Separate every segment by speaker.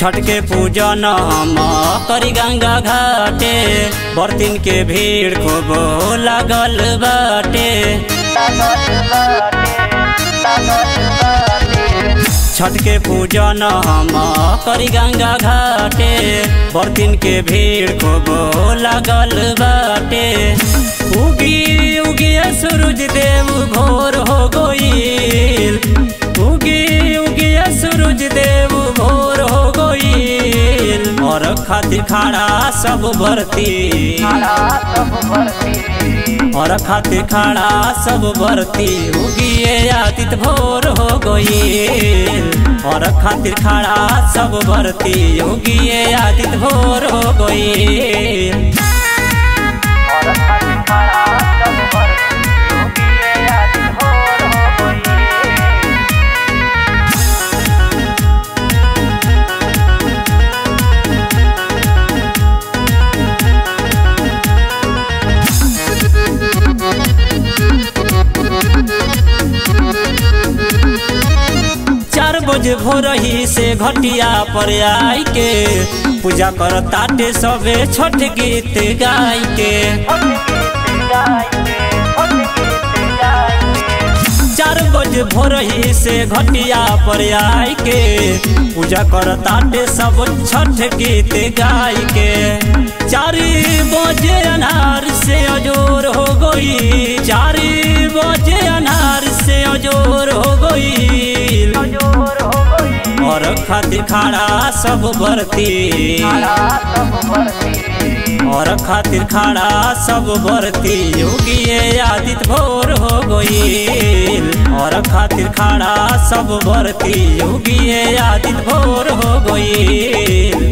Speaker 1: छठ के पूजन हम करी गंगा घाटे बर्तिन के भीड़ खूब लागल बाटे छठ के पूजन हम करी गंगा घाटे बर्तिन के भीड़ खूब लागल बाटे उगी उगी सूरज देव भोर हो गईल उगी उगी सूरज देव भोर हो गईल और खातिर खाड़ा सब भरती और खातिर खाड़ा सब भरती उगिए आदित भोर हो गईल और खातिर खाड़ा सब भरती उगिए आदित भोर हो गईल चार बजे भोरही से घटिया पर आई के पूजा कर ताटे सबे छठ गीत गाय के चार बजे भोरही से घटिया पर आई के पूजा कर ताटे सब छठ गीत गाय के चार बजे अनार से अजोर हो गई चार बजे अनार से अजोर हो गई और खातिर खाड़ा सब भरती और खातिर खाड़ा सब भरती योगिए आदित भोर हो गईल और खातिर खाड़ा सब भरती योगिए आदित भोर हो गईल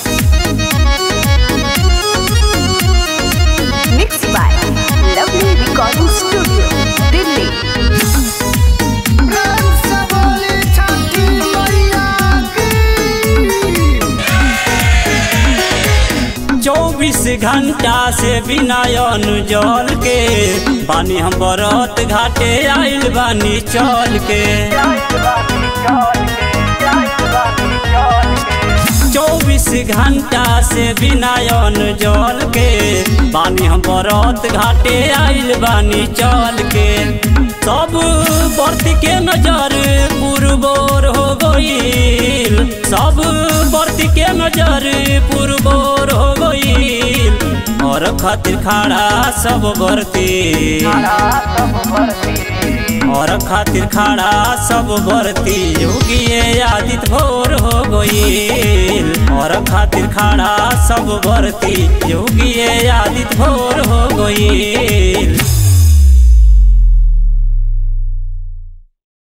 Speaker 2: Mixed by Lovely Recording Studio, Delhi.
Speaker 3: प्रेम से बोली छठी मैया की
Speaker 1: चौबीस घंटा से बिना अन्न जल के बानी हम बरत घाटे आइल बानी चल के चौबीस घंटा से बिना अन्न जल के बानी हम बरत घाटे आइल बानी चल के सब बर्त के नजर पुरबोर हो गईल सब बर्त के नजर पुरबोर हो गईल और खातिर खाड़ा सब बरती और खातिर खाड़ा सब भरती योगिए आदित भोर हो गईल और खातिर खाड़ा सब भरती योगिए आदित भोर हो गईल